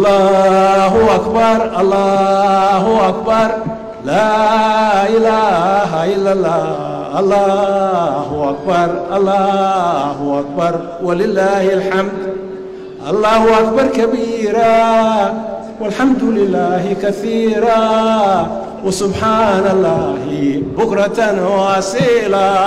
الله أكبر الله أكبر لا إله إلا الله الله أكبر الله أكبر ولله الحمد الله أكبر كبيرا والحمد لله كثيرا وسبحان الله بكرة واسيلا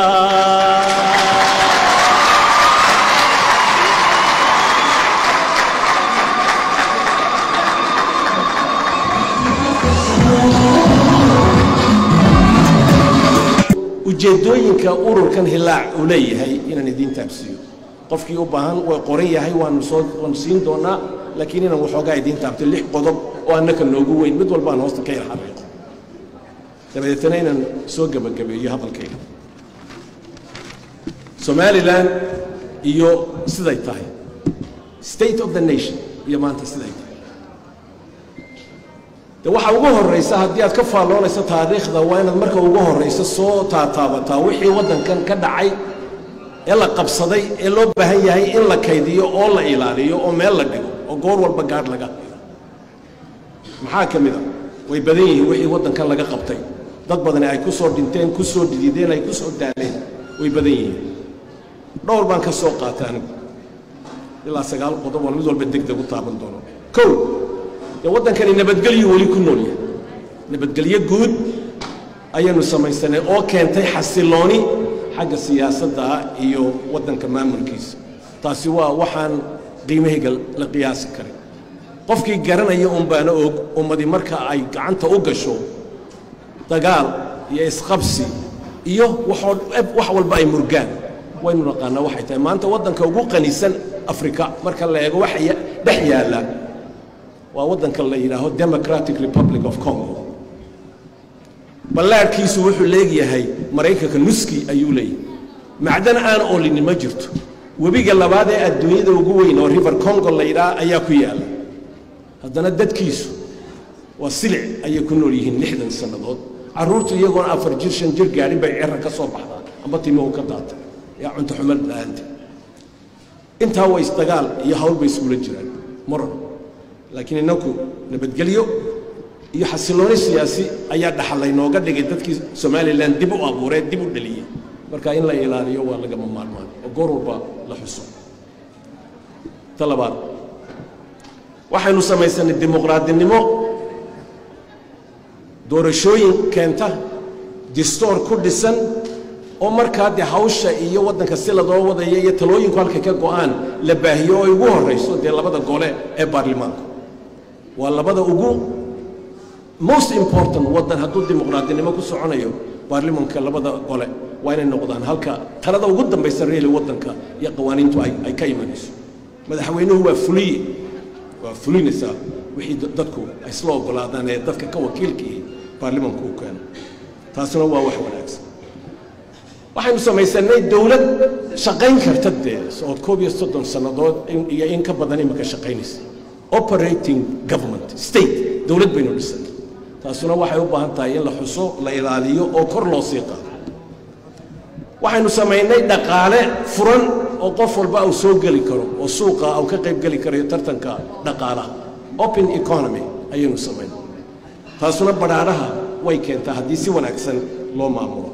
ujeedooyinka ururkan hilaac uu leeyahay inaan idiin taabsiiyo qofkii u baahan way qoran yahay waanu soo waanu siin doonaa laakiin inaan waxoogaa idiin taabto lix qodob oo annaka noogu weyn mid walba aan hoosta ka yar xariiqo dabadeetana inaan soo gebagabeeyo hadalkayga somalilan iyo siday tahay state of the nation iyo maanta siday tahay de waxaa ugu horraysa haddii aad ka faalloonayso taariikhda waa inaad marka ugu horrayso soo taataabataa wixii waddankan ka dhacay ee la qabsaday ee loo baahan yahay in la kaydiyo oo la ilaaliyo oo meel la dhigo oo goor walba gaadh laga hayo maxaa ka mid a way badan yihiin wixii waddankan laga qabtay dad badani ay ku soo dhinteen ku soo dhidideen ay ku soo daaleen way badan yihiin dhowr baan ka soo qaata anigu ilaa sagaal qodob oo mid walba deg deg u taaban doono kow dee waddankani nabadgelyo weli ku nool yahay nabadgelyo guud ayaynu samaysanay oo keentay xasilooni xagga siyaasadda iyo waddanka maamulkiisa taasi waa waxaan qiimahayga la qiyaasi karin qofkii garanaya un baana og ummadi marka ay gacanta u gasho dagaal iyo isqabsi iyo waxoo wax walba ay murgaan waynu naqaanaa waxay tahay maanta waddanka ugu qanisan afrika marka la eego waxa dhex yaalla waa waddanka la yidhaaho democratic republic of congo ballaadhkiisu wuxuu leegyahay maraykanka nuski ayuu leeyahay macdan aan oolinin ma jirto webiga labaad ee adduunyada ugu weyn oo river congo la yidhaha ayaa ku yaalla haddana dadkiisu waa silic ayay ku nool yihiin lixdan sannadood carruurtu iyagoona afar jir shan jir gaadhin bay cerra ka soo baxdaan amba timahu ka daata yaa cunto xumad la-aanta intaa waa isdagaal iyo hawl bay iskula jiraan maran laakiin innaku nabadgelyo iyo xasilooni siyaasi ayaa dhaxalaynooga dhigay dadkii somalilan dib u abuuree dib u dhaliyey marka in la ilaaliyo waa lagama maarmaan oo goor walba la xuso ta labaad waxaynu samaysanay dimuqraadinimo doorashooyin keenta distoor ku dhisan oo markaa dee hawsha iyo waddanka si ladoo wadaya iyo talooyinku halka ka go'aan la baahiyo oo ay ugu horrayso dee labada gole ee baarlamaanku waa labada ugu most important waddan hadduu dimuqraadinimo ku soconayo baarlimanka labada gole waa inay noqdaan halka talada ugu dambaysa reeli waddanka iyo qawaaniintu ay ka imanayso madaxweynuhu waa fuliye waa fulinaysaa wixii dadku ay isla oggolaadaan ee dadka ka wakiilkii baarlimanku u keeno taasina waa wax wanaagsan waxaynu samaysanay dowlad shaqayn karta dee ood koob iyo soddon sannadood iyo in ka badan imika shaqaynaysa operating government state dowlad baynu dhisanay taasuna waxay u baahan tahay in la xuso la ilaaliyo oo kor loo sii qaado waxaynu samaynay dhaqaale furan oo qof walba uu soo geli karo oo suuqa uu ka qayb geli karayo tartanka dhaqaalaha open economy ayaynu samaynay taasuna badhaadhaha way keentaa haddii si wanaagsan loo maamulo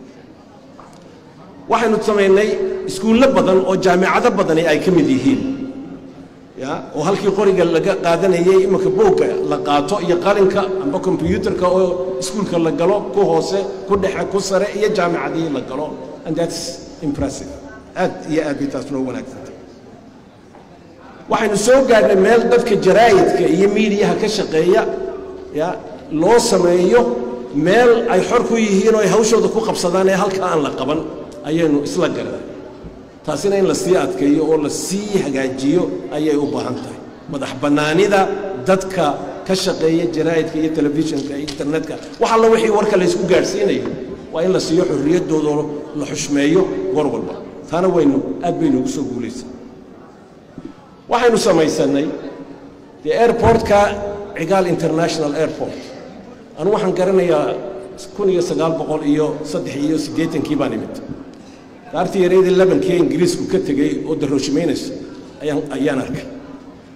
waxaynu samaynay iskuullo badan oo jaamicado badani ay ka mid yihiin ya oo halkii qoriga laga qaadanayay iminka buugga la qaato iyo qalinka amba kombyuutarka oo iskuulka la galo ku hoose ku dhexe ku sare iyo jaamicadihii la galo and that's impressive aad iyo aad bay taas noo wanaagsantay waxaynu soo gaadhnay meel dadka jaraa'idka iyo miidiyaha ka shaqeeya ya loo sameeyo meel ay xor ku yihiin oo ay hawshooda ku qabsadaan ee halka aan la qaban ayaynu isla garan taasina in la sii adkeeyo oo la sii hagaajiyo ayay u baahan tahay madax bannaanida dadka ka shaqeeya jaraa'idka iyo telefishinka iyo internetka wax alla wixii warka laysku gaadhsiinayo waa in la siiyo xorriyaddooda oo la xushmeeyo goor walba taana waynu aad baynu ugu soo guulaysa waxaynu samaysannay dee airportka cigaal international airport anu waxaan garanayaa kun iyo sagaal boqol iyo saddex iyo siddeetankii baan imid daartii yareydii labankii ingiriisku ka tegey oo darooshmaynaysa ayaan ayaan arkay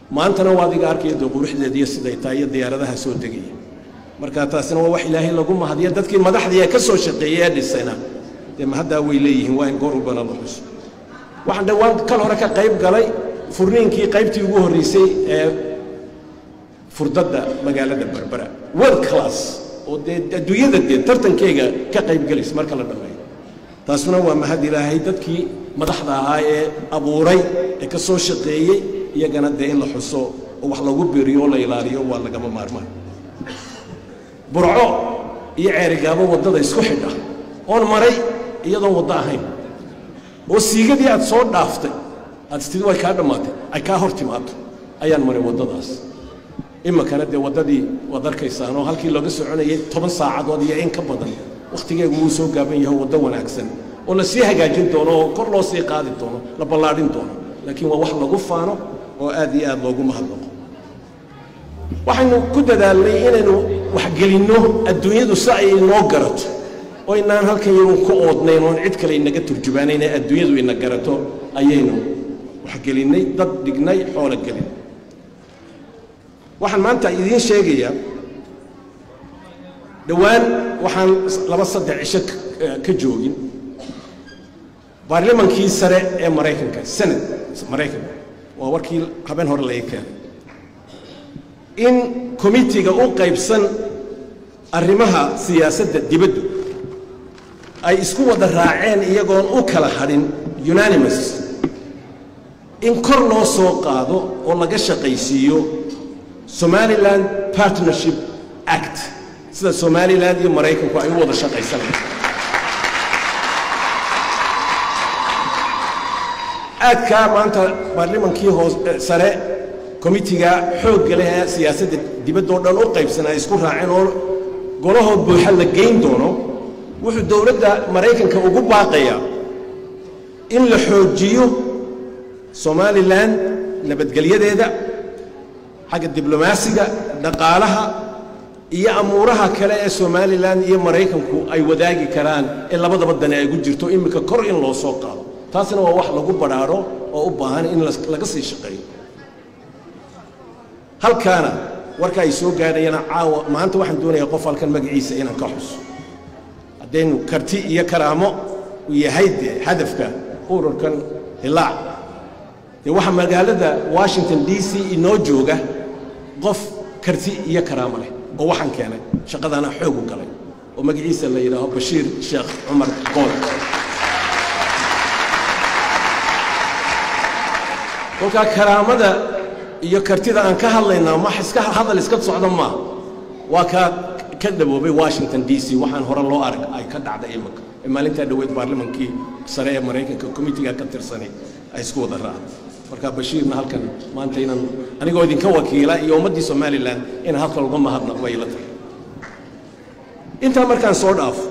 maantana waa adiga arkaya dee quruxdeeda iyo siday tahay iyo diyaaradaha soo degaya marka taasina waa wax ilaahay lagu mahadiya dadkii madaxdii ee ka soo shaqeeyey ee dhisayna dee mahaddaa way leeyihiin waa in goor walbana la xuso waxaan dhowaan kal hore ka qayb galay furniinkii qaybtii ugu horreysay ee furdadda magaalada berbera world class oo dee adduunyada dee tartankeyga ka qayb gelaysa marka la dhammeeyo taasuna waa mahad ilaahay dadkii madaxda ahaa ee abuuray ee ka soo shaqeeyey iyagana dee in la xuso oo wax lagu beriyo oo la ilaaliyo waa lagama maarmaan burco iyo ceerigaabo waddada isku xidha oon maray iyadoon waddo ahayn oo siigadii aad soo dhaaftay aad istidi way kaa dhammaatay ay kaa hor timaado ayaan maray waddadaas iminkana dee waddadii waad arkaysaan oo halkii looga soconayay toban saacadood iyo in ka badan wakhtigeegu wuu soo gaaban yahay waddo wanaagsan oo la sii hagaajin doono oo kor loo sii qaadi doono la ballaadhin doono laakiin waa wax lagu faano oo aad iyo aad loogu mahadnaqo waxaynu ku dadaalnay inaynu waxgelinno adduunyadu si ay inoo garato oo inaan halkan yarun ku oodnayn oon cid kale inaga turjubaanayn ee adduunyadu ina garato ayaynu waxgelinnay dad dhignay xoolo gelin waxaan maanta idiin sheegayaa dhowaan waxaan laba saddex cisho ka joogin baarlamankii sare ee maraykanka senad maraykanka waa warkii habeen hore laga keenay in komitiga u qaybsan arrimaha siyaasadda dibaddu ay isku wada raaceen iyagoon u kala hadhin unanimous in kor loo soo qaado oo laga shaqaysiiyo somaliland partnership act sida somaliland iyo maraykanku ay u wada shaqaysanayaan aadkaa maanta baarlamankii hoos sare komitiga xoogga leh ee siyaasadda dibaddoo dhan u qaybsan ay isku raaceen oo golahood buuxa la geyn doono wuxuu dowladda maraykanka ugu baaqayaa in la xoojiyo somalilan nabadgelyadeeda xagga diblomaasiga dhaqaalaha iyo amuuraha kale ee somalilan iyo maraykanku ay wadaagi karaan ee labadaba dane ay gu jirto iminka kor in loo soo qaado taasina waa wax lagu badhaadho oo u baahan in laga sii shaqeeyo halkaana warka ay soo gaadhayana caawa maanta waxaan doonayaa qof halkan magaciisa inaan ka xuso haddaynu karti iyo karaamo u yahay dee hadafka ururkan hilaac dee waxaa magaalada washington d c inoo jooga qof karti iyo karaamo leh oo waxaan keenay shaqadana xoog u galay oo magaciisa la yidhaaho bashiir sheekh cumar qool kolkaa karaamada iyo kartida aan ka hadlaynaa ma iska hadal iska socda maaha waa kaa ka dhaboobay washington d c waxaan hore loo arag ay ka dhacday iminka ee maalintaa dhoweyd baarlamankii sare ee maraykanka komitiga ka tirsanay ay isku wada raacday marka bashiirna halkan maanta inaan anigoo idinka wakiila iyo ummaddii somalilan inaan halkan uga mahadnaqo bay ila tahay intaa markaan soo dhaafo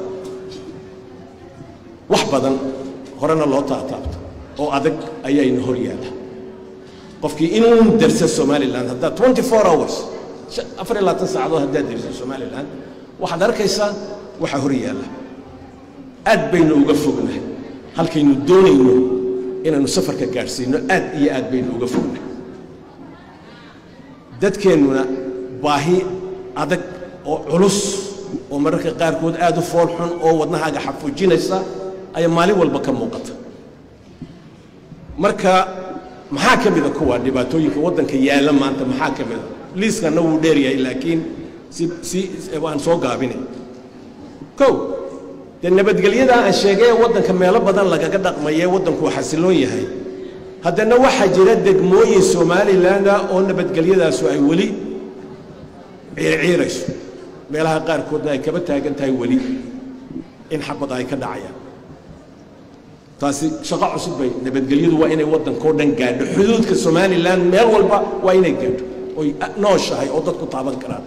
wax badan horena loo taataabto oo adag ayayna hor yaalla qofkii inuu darsa somalilan haddaad twenty four hours afar iyo labaatan saacadood haddaad darsa somalilan waxaad arkaysaa waxaa hor yaalla aad baynu uga fognahay halkaynu doonayno inaannu safarka gaadhsiino aad iyo aad baynu uga fognahay dadkeennuna baahi adag oo culus oo mararka qaarkood aad u fool xun oo wadnahaaga xafuujinaysa ayaa maalin walba ka muuqata marka maxaa ka mida kuwa dhibaatooyinka waddanka yaalla maanta maxaa ka mida liiskanna wuu dheeryahay laakiin si si waan soo gaabinay kow dee nabadgelyadaa aan sheegay ee waddanka meelo badan lagaga dhaqmaya ee waddanku xasiloon yahay haddana waxaa jira degmooyin somalilanda oo nabadgelyadaasu ay weli ciirciirayso meelaha qaarkoodna ay kaba taagan tahay weli in xabad ay ka dhacayaan taasi shaqo cusub bay nabadgelyadu waa inay waddankao dhan gaadho xuduudka somalilan meel walba waa inay gaadho oy nooshahay oo dadku taaban karaan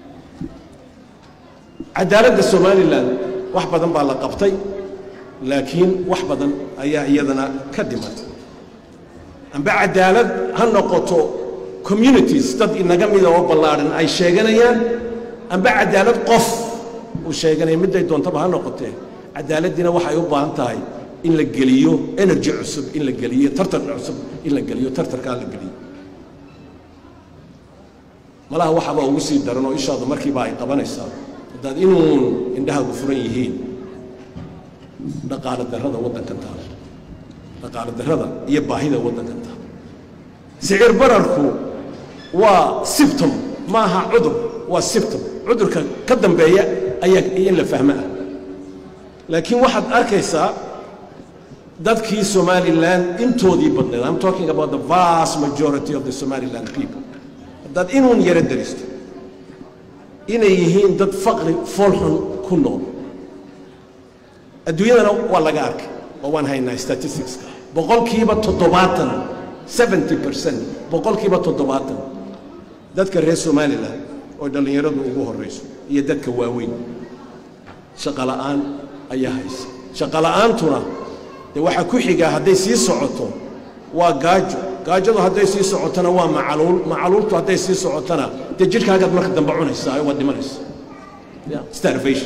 cadaaladda somalilan wax badan baa la qabtay laakiin wax badan ayaa iyadana ka dhimatay amba cadaalad ha noqoto communities dad inaga mida oo ballaadhan ay sheeganayaan amba cadaalad qof uu sheeganaya midday doontaba ha noqotee cadaaladdiina waxay u baahan tahay in la geliyo energy cusub in la geliyo tartar cusub in la geliyo tartarkaa la geliyo malaha waxaba ugu sii daran oo ishaadu markiiba ay qabanaysaa haddaad inuun indhahaagu furan yihiin dhaqaalo darrada waddankan taala dhaqaalo darrada iyo baahida waddankan taala sicir bararku waa sibtom maaha cudur waa sibtom cudurka ka dambeeya ayaa in la fahmo ah laakiin waxaad arkaysaa dadkii somalilan intoodii badneed i'm talking about the vast majority of the somaliland people haddaad inuun yaro daristo inay yihiin dad faqri foolxun ku nool adduunyadana waa laga arkay oo waan haynaa statisticska boqolkiiba toddobaatan seventy percent boqolkiiba toddobaatan dadka reer somalilan oo dhallinyaradu ugu horrayso iyo dadka waaweyn shaqo la'aan ayaa haysa shaqo la'aantuna dee waxaa ku xigaa hadday sii socoto waa gaajo gaajadu hadday sii socotona waa macaluul macaluultu hadday sii socotona dee jidhkaagaad marka dambe cunaysaa waad dhimanaysa starvation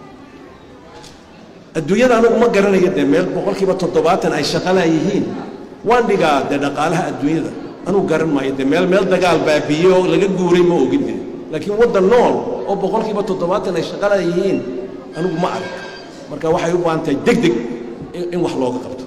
adduunyada anigu ma garanayo dee meel boqolkiiba toddobaatan ay shaqalaa yihiin waan dhigaa dee dhaqaalaha adduunyada anugu garan maayo dee meel meel dagaal baabiye oo laga guuray ma ogin dee laakiin waddan nool oo boqolkiiba toddobaatan ay shaqalaa yihiin anigu ma arag marka waxay u baahan tahay deg deg in wax looga qabto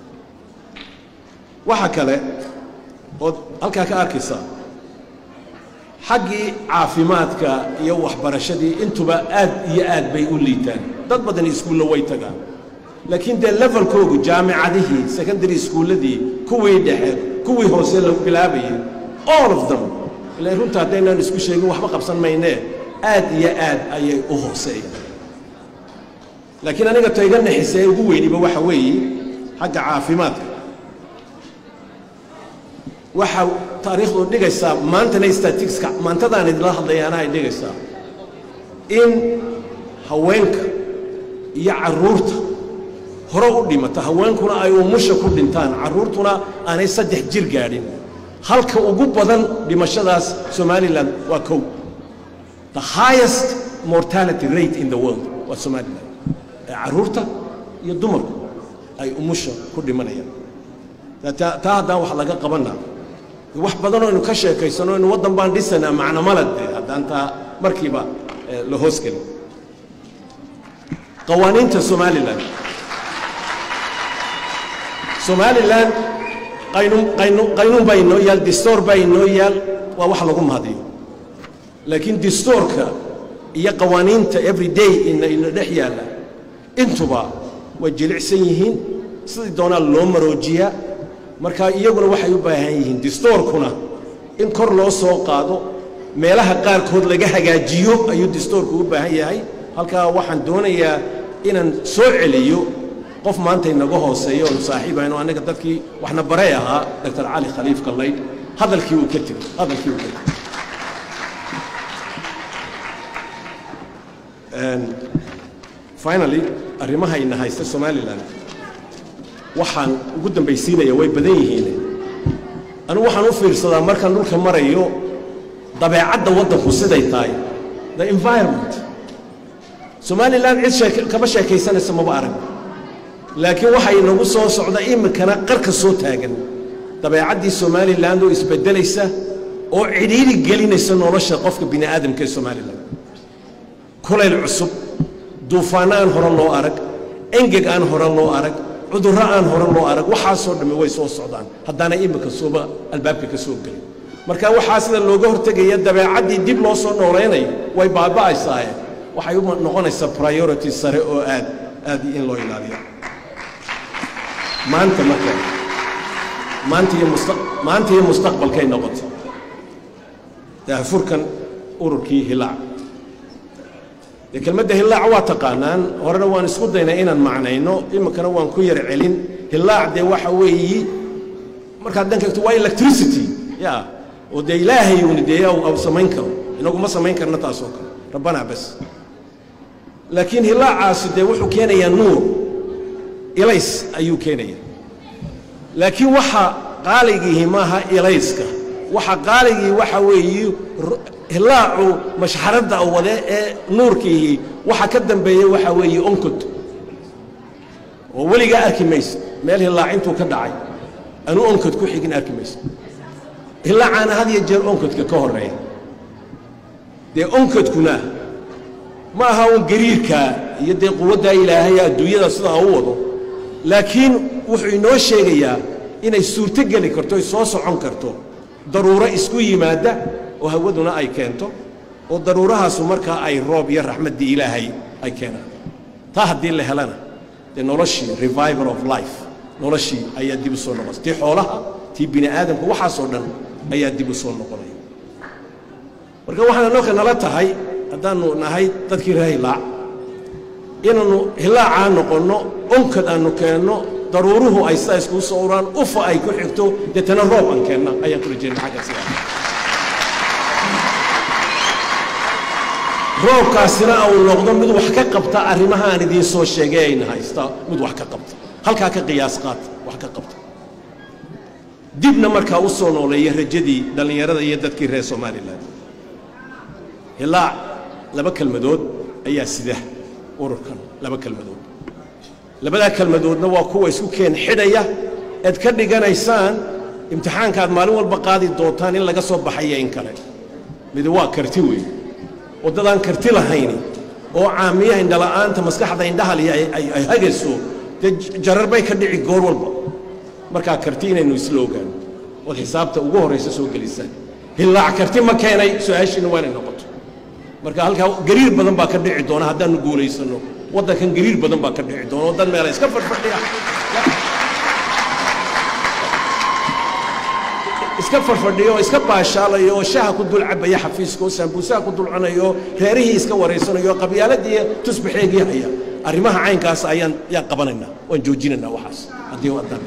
waxa kale ood halkaa ka arkaysaa xaggii caafimaadka iyo waxbarashadii intuba aad iyo aad bay u liitaan dad badan iskuulla way tagaan laakiin dee levelkoogu jaamicadihii secondary iskuulladii kuwii dhexe kuwii hoose la bilaabayay all of them ilaan runta haddaynaan isku sheegin waxba qabsan maynee aad iyo aad ayay u hooseeyaan laakiin aniga tayga naxise ee ugu weyniba waxa weeye xagga caafimaadka waxa taariikhdu dhigaysaa maantana statisticska maantadaan idinla hadlayaana ay dhigaysaa in haweenka iyo carruurta hore u dhimata haweenkuna ay umusha ku dhintaan carruurtuna aanay saddex jir gaadhin halka ugu badan dhimashadaas somalilan waa kow the highest mortality rate in the world waa somalilan ee carruurta iyo dumarku ay umusha ku dhimanayaan taa haddaan wax laga qabanna wax badanoo aynu ka sheekaysano inu waddan baan dhisanaa macnomala dee haddaan taa markiiba la hoosgelin qawaaniinta somalilan somalilan qaynuun qaynuun qaynuun baa inoo yaal distoor baa inoo yaal waa wax lagu mahadiyo laakiin distoorka iyo qawaaniinta every day ina ina dhex yaalla intuba way jilicsan yihiin sidii doonaa loo maroojiyaa marka iyaguna waxay u baahan yihiin distoorkuna in kor loo soo qaado meelaha qaarkood laga hagaajiyo ayuu distoorku u baahan yahay halkaa waxaan doonayaa inaan soo celiyo qof maanta inaga hooseeyo oonu saaxiibayno annaga dadkii waxna baray ahaa doctor cali khaliif kallaydh hadalkii uu ka tegey hadalkii uu ka tegey finally arrimaha ina haysta somalilan waxaan ugu dambaysiinaya way badan yihiin anigu waxaan u fiirsadaa markaan dhulka marayo dabeecadda waddanku siday tahay the environment somalilan cid kama sheekaysanaysa maba arag laakiin waxaa inagu soo socda iminkana qarka soo taagan dabeecaddii somalilan oo isbeddelaysa oo cidhiiri gelinaysa nolosha qofka bini aadamka ee somalilan kulayl cusub duufaanno aan hore loo arag engeg aan hore loo arag cudurro aan hore loo arag waxaasoo dhammi way soo socdaan haddaana iminka sooba albaabka ka soo gelin marka waxaa sida looga hortegaya dabeecaddii dib loo soo noolaynayo way baaba'aysaaye waxay u noqonaysaa priority sare oo aad aad in loo ilaaliyo maanta marka maanta iyo musta maanta iyo mustaqbalkay noqotay daahfurkan ururkii hilaac dee kelmadda hillaac waa taqaanaan horena waan isku daynay inaan macnayno iminkana waan ku yar celin hillaac dee waxa weeyi markaad dhanka egto waa electricity ya oo dee ilaahay uuni dee au samayn karo inagu ma samayn karna taasoo kale rabbanaa bas laakiin hillaacaasi dee wuxuu keenayaa nuur ilays ayuu keenaya laakiin waxa qaaligiihi maaha ilayska waxa qaaligii waxa weeyi hillaacu mashxaradda wade ee nuurkiihi waxa ka dambeeya waxa weeye onkod oo weligaa arki maysa meel hillaac intuu ka dhacay anuu onkod ku xigin arki maysa hillaacaana had iyo jeer onkodka ka horreeya dee onkadkuna ma aha un gariirka iyo dee quwaddaa ilaahay adduunyada sidaa u wado laakiin wuxuu inoo sheegayaa inay suurto geli karto ay soo socon karto daruuro isku yimaadda oo hawaduna ay keento oo daruurahaasu markaa ay roob iyo raxmaddii ilaahay ay keenaan taa haddii la helana dee noloshii revival of life noloshii ayaa dib u soo noqonaysa tii xoolaha tii bini aadamka waxaasoo dhan ayaa dib u soo noqonaya marka waxaana nolka nala tahay haddaannu nahay dadkii reer hilaac inaannu hilaacaa noqonno onkad aannu keenno daruuruhu ay sidaa iskuu soo uraan ufa ay ku xigto deetana roob aan keenna ayaan kula jeedna xagga sidaa roobkaasina uu noqdo mid wax ka qabta arrimaha aan idiin soo sheegay ayna haysta mid wax ka qabta halkaa ka qiyaas qaata wax ka qabta dibna markaa u soo nooleeya rajadii dhallinyarada iyo dadkii reer somalilan hilaac laba kelmadood ayaa sida ururkan laba kelmadood labadaa kelmadoodna waa kuwa isku keen xidhaya ead ka dhiganaysaan imtixaankaad maalin walba qaadi doontaan in laga soo baxaya in kale midi waa karti weeye waddadaan karti lahayni oo caamiyaha indhala'aanta maskaxda indhahali ay hagayso dee jarar bay ka dhici goor walba markaa karti inaynu isla ogaano ood xisaabta ugu horraysa soo gelisaan hillaac karti ma keenay su-aashiina waa inay noqoto marka halkaa gariir badan baa ka dhici doona haddaannu guulaysanno waddankan gariir badan baa ka dhici doona oo dad meela iska fadhfadhiya iska farfadhiyo oo iska baashaalayo oo shaha ku dul cabaya xafiiska oo saambuusaha ku dul cunayo reerihii iska waraysanayo qabyaaladii tusbaxeegii haya arrimaha caynkaas ayaan yaan qabanaynaa waan joojinaynaa waxaas haddii waddana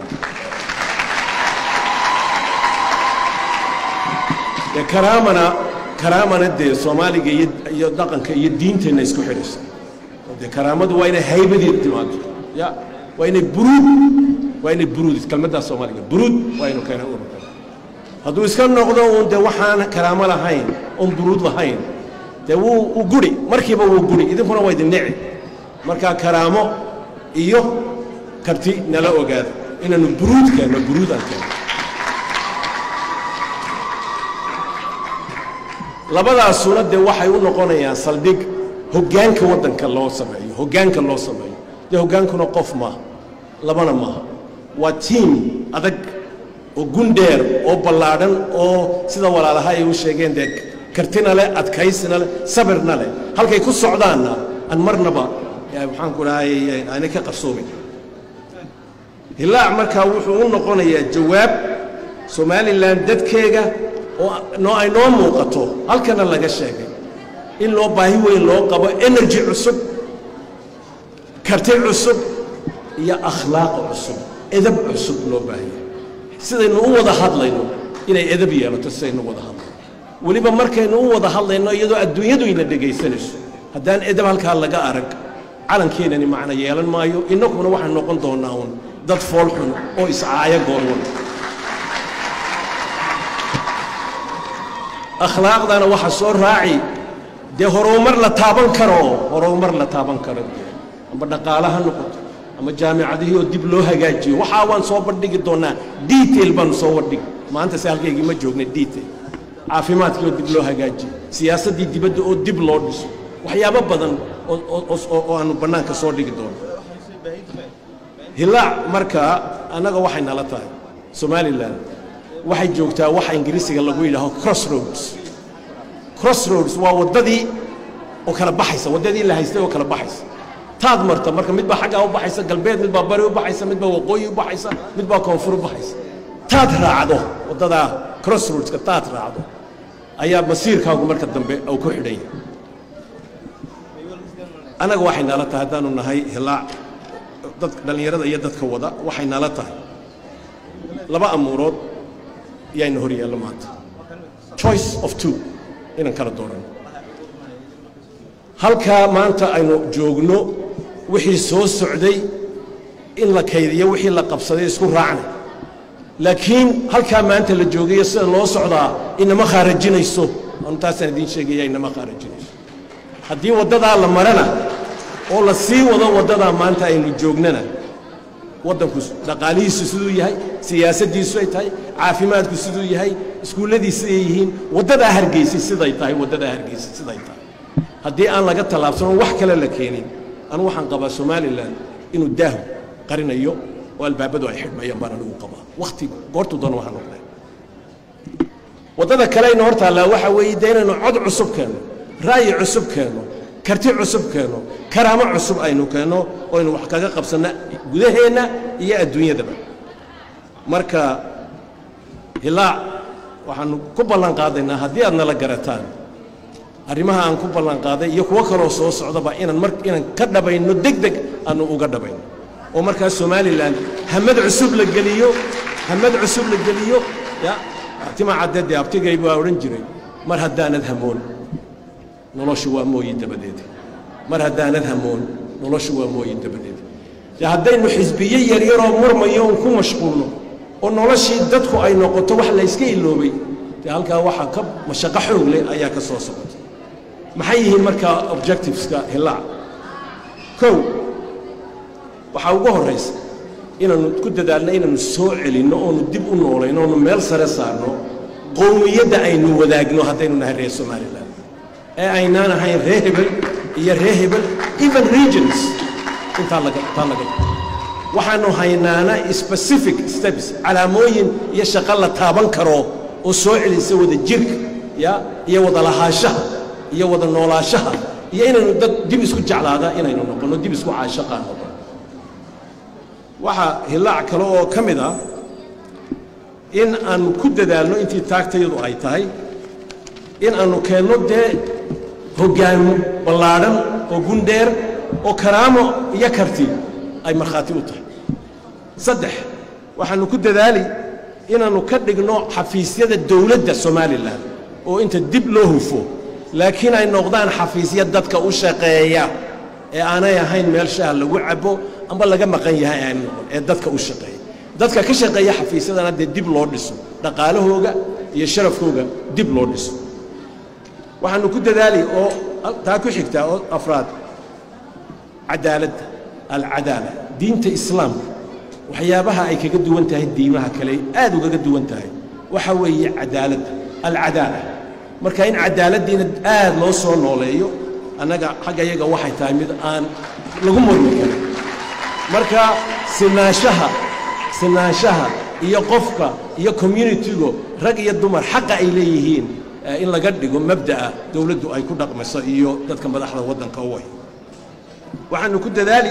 dee karaamana karaamana dee soomaaliga iyo iyo dhaqanka iyo diinteenna isku xidhaysa dee karaamadu waa inay haybadeed timaado ya waa inay buruud waa inay buruud kelmaddaa soomaaliga buruud waa inu keenay ururka hadduu iska noqdo uun dee waxaan karaamo lahayn oon buruud lahayn dee wuu u guri markiiba wuu guri idinkuna waa idin nici markaa karaamo iyo karti nala ogaada inaannu buruud keenno buruud aan keenno labadaasuna dee waxay u noqonayaan saldhig hoggaanka waddanka loo sameeyo hoggaanka loo sameeyo dee hoggaankuna qof maaha labana maaha waa tiim adag oo gundheer oo ballaadhan oo sida walaalaha ay u sheegeen dee kartina leh adkaysina leh sabirna leh halkay ku socdaanna aan marnaba maxaanku dhahay aanay ka qarsoomin hilaac markaa wuxuu u noqonayaa jawaab somalilan dadkeega oo noo ay noo muuqato halkana laga sheegay in loo baahi weyn loo qabo energy cusub karti cusub iyo akhlaaq cusub edab cusub loo baahanya sidaynu u wada hadlayno inay edab yeelato sidaynu u wada hadlayno weliba markaynu u wada hadlayno iyadoo adduunyadu ina dhegaysanayso haddaan edab halkaa laga arag calankeenani macno yeelan maayo innaguna waxaan noqon doonnaa uun dad foolxun oo iscaaya goorwan akhlaaqdana waxa soo raaci dee horumar la taaban karo horumar la taaban karo amba dhaqaale ha noqoto ama jaamicadihii oo dib loo hagaajiyo waxaa waan soo bandhigi doonnaa detail baanu soo bandhigi maanta se halkaygii ma joogna detail caafimaadkii oo dib loo hagaajiyo siyaasaddii dibadda oo dib loo dhiso waxyaabo badan oo aanu bannaanka soo dhigi doono hilaac markaa annaga waxay nala tahay somalilan waxay joogtaa waxa ingiriisiga lagu yidhaaho crossroads crossroads waa waddadii oo kala baxaysa waddadii la haystay oo kala baxaysa taad marta marka mid baa xaggaa u baxaysa galbeed mid baa bari u baxaysa mid baa waqooyi u baxaysa mid baa koonfur u baxaysa taad raacdo waddadaa crossroadska taad raacdo ayaa masiirkaagu marka dambe uu ku xidhan yahay annaga waxay nala tahay haddaanu nahay hilaac dad dhallinyarada iyo dadka wada waxay nala tahay laba amuurood yaayna hor yaallo maanta choice of two inaan kala dooranno halkaa maanta aynu joogno wixii soo socday in la kaydiyo wixii la qabsaday isku raacnay laakiin halkaa maanta la joogayo sida loo socdaa inama khaarajinayso anu taasaan idiin sheegaya inama khaarajinayso haddii waddadaa la marana oo la sii wado waddadaa maanta aynu joognana waddanku dhaqaalihiisu siduu yahay siyaasaddiisu ay tahay caafimaadku siduu yahay iskuulladiis siday yihiin waddadaa hargeysay siday tahay waddadaa hargeysay siday tahay haddii aan laga tallaabsano wax kale la keenin anigu waxaan qabaa somalilan inuu daahu qarinayo oo albaabadu ay xidhmayaan baan anigu qabaa wakhti goortuu doona waxaa noqdee waddada kaleyna hor taallaa waxaa weeye dee inaynu cod cusub keenno ra'yi cusub keenno karti cusub keenno karaamo cusub aynu keenno oo aynu wax kaga qabsanno gudaheenna iyo adduunyadaba marka hilaac waxaanu ku ballan qaadaynaa haddii aad nala garataan arrimaha aan ku ballan qaaday iyo kuwo kaloo soo socdaba inaan mar inaan ka dhabayno deg deg aanu uga dhabayno oo markaas somalilan hamad cusub la geliyo hamad cusub la geliyo ya tima caddeede abtigay baa odhan jiray mar haddaanad hamoon noloshu waa mooyi dabadeed mar haddaanad hamoon noloshu waa mooyi dabadeed dee haddaynu xisbiye yaryaroo murmayo un ku mashquulno oo noloshii dadku ay noqoto wax layska iloobay dee halkaa waxaa ka mashaqo xoog leh ayaa ka soo socota maxay yihiin markaa objectiveska hilaac kow waxaa ugu horraysa inaannu ku dadaalno inaannu soo celinno oonu dib u noolayno oonu meel sare saarno qowmiyadda aynu wadaagno haddaynu nahay reer somalilan ee aynaan ahayn ree hebel iyo ree hebel even regions intaa laga taa laga waxaannu haynaana specific steps calaamooyin iyo shaqo la taaban karo oo soo celisa wada jirka ya iyo wada lahaanshaha iyo wada noolaashaha iyo inaynu dad dib isku jeclaada inaynu noqonno dib isku caashaqaan noqono waxaa hilaac kale oo ka mid ah in aanu ku dadaalno intii taagtayadu ay tahay in aanu keenno dee hoggaamo ballaadhan oo gundheer oo karaamo iyo karti ay markhaati u tahay saddex waxaannu ku dadaali inaannu ka dhigno xafiisyada dowladda somalilan oo inta dib loo hufo laakiin ay noqdaan xafiisya dadka u shaqeeya ee aanay ahayn meel shaha lagu cabo amba laga maqan yahay aan noqon ee dadka u shaqeeya dadka ka shaqeeya xafiisyadana dee dib loo dhiso dhaqaalahooga iyo sharafkooga dib loo dhiso waxaannu ku dadaali oo taa ku xigtaa oo afraad cadaaladda alcadaala diinta islaamka waxyaabaha ay kaga duwan tahay diimaha kale aad ugaga duwan tahay waxa weeye cadaaladda alcadaala marka in cadaaladdiina aad loo soo nooleeyo annaga xagga yaga waxay tahay mid aan lagu murmi karin marka sinaanshaha sinaanshaha iyo qofka iyo communitigu rag iyo dumar xaqa ay leeyihiin in laga dhigo mabda'a dowladdu ay ku dhaqmayso iyo dadka madaxda waddanka u way waxaannu ku dadaali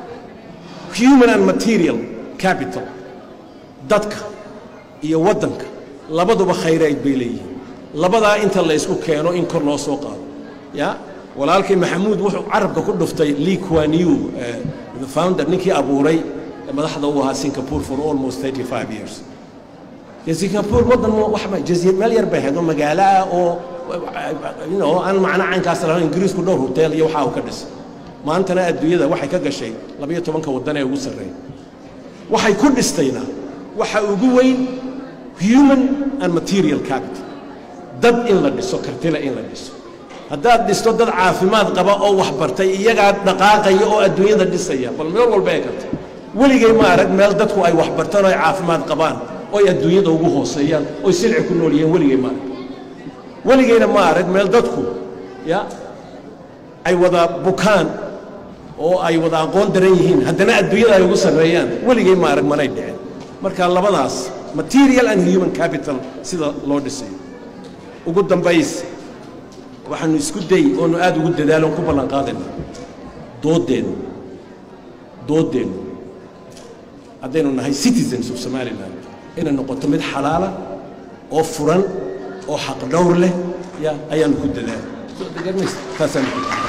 human and material capital dadka iyo waddanka labaduba khayrayd bay leeyihiin labadaa inta la ysku keeno in kor loo soo qaado ya walaalkay maxamuud wuxuu carabka ku dhuftay lee kuan yu the founder ninkii abuuray madaxda u ahaa singapore for almost 35 years dee singapore waddan waxba jasiir meel yar bay ahayd oo magaalo ah oo you know aan macno caynkaas lahayn ingiriisku dhowr hotel iyo waxaa uu ka dhisay maantana adduunyada waxay ka gashay labayo tobanka waddan ee ugu sarreeya waxay ku dhistayna waxa ugu weyn human and material capital dad in la dhiso kartila in la dhiso haddaad dhisto dad caafimaad qaba oo wax bartay iyagaa dhaqaaqaya oo adduunyada dhisaya bal meel walba ee karta weligay ma arag meel dadku ay wax bartaan oo ay caafimaad qabaan oo ay adduunyada ugu hooseeyaan oy silci ku nool yihiin weligay ma arag weligayna ma arag meel dadku ya ay wada bukaan oo ay wada aqoon daran yihiin haddana adduunyada ay ugu sarreeyaan weligay ma arag manay dhicin marka labadaas material and human capital sida loo dhisayo ugu dambays waxaanu isku day oonu aad ugu dadaalo on ku ballan qaadayna dooddeennu dooddeennu haddaynu nahay citizens of somaliland inay noqoto mid xalaala oo furan oo xaq dhowr leh ya ayaanu ku dadaala taasaanu ku dadaala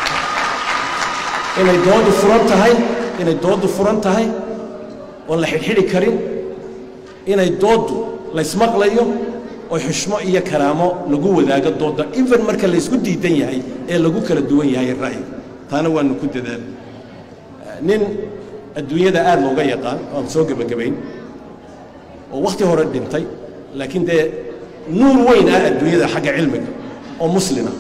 inay dooddu furan tahay inay dooddu furan tahay oon la xidhxidhi karin inay dooddu laysmaqlayo oo xushmo iyo karaamo lagu wadaago doodda even marka laysku diidan yahay ee lagu kala duwan yahay ra'yiga taana waanu ku dadaala nin adduunyada aad looga yaqaan oan soo gebagabayn oo wakhti hore dhintay laakiin dee nuur weyn ah adduunyada xagga cilmiga oo muslima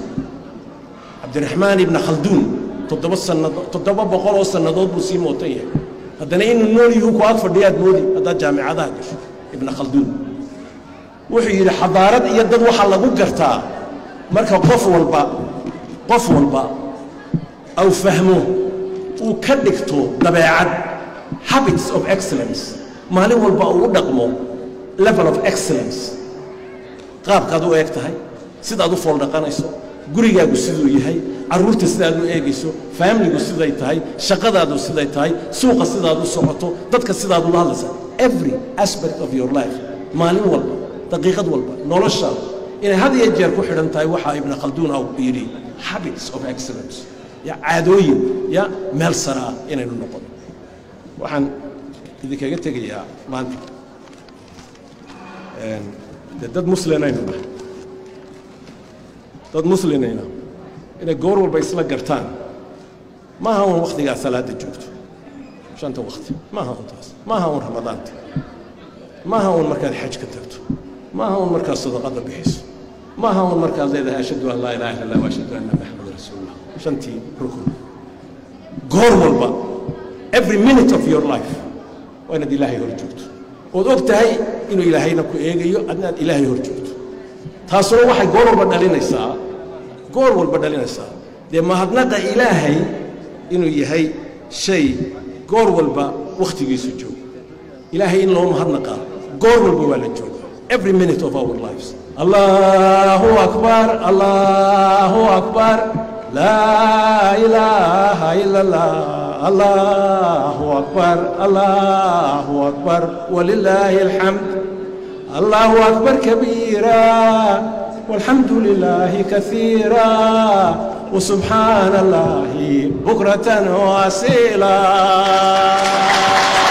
cabdiraxmaan ibna khalduun toddoba sannadood toddoba boqol oo sannadood buu sii mootan yahay haddana inuu nool yuhu ku ag fadhiyaad moodi haddaad jaamicadaha gasho ibna khalduun wuxuu yidhi xadaarad iyo dad waxaa lagu gartaa marka qof walba qof walba aw fahmo uu ka dhigto dabeecad habits of excellence maalin walba uu u dhaqmo level of excellence qaabkaad u eeg tahay sidaad u fooldhaqanayso gurigaagu siduu yahay carruurta sidaad u eegayso faamiligu siday tahay shaqadaadu siday tahay suuqa sidaad u socoto dadka sidaad ula hadlaysa every aspect of your life maalin walba daqiiqad walba noloshaada inay had iyo jeer ku xidhan tahay waxaa ibna khalduun aw yidhi habits of excellence ya caadooyin ya meel sare ah inaynu noqono waxaan idinkaga tegayaa maanta dee dad muslinaynu nahay dad muslinayna inay goor walba isla gartaan maaha un wakhtigaa salaadda joogto shanta wakhti maaha un taas maaha un ramadaanta maaha un markaad xaj ka tagto maaha un markaad sadaqadda bixiso maaha un markaad leedahay ashhadu an laa ilaha illa allah waashhadu anna maxamada rasuulullah shantii rukun goor walba every minute of your life waa inaad ilaahay hor joogto ood og tahay inuu ilaahayna ku eegayo adnaad ilaahay hor joogto taasuna waxay goor walba dhalinaysaa goor walba dhalinaysaa dee mahadnaqa ilaahay inuu yahay shay goor walba wakhtigiisu joogo ilaahay in loo mahadnaqaa goor walba waa la jooga every minute of our lives allahu akbar allahu akbar laa ilaaha ila allah allahu akbar allahu akbar walilaahi alxamd الله أكبر كبيرا والحمد لله كثيرا وسبحان الله بكرة وأصيلا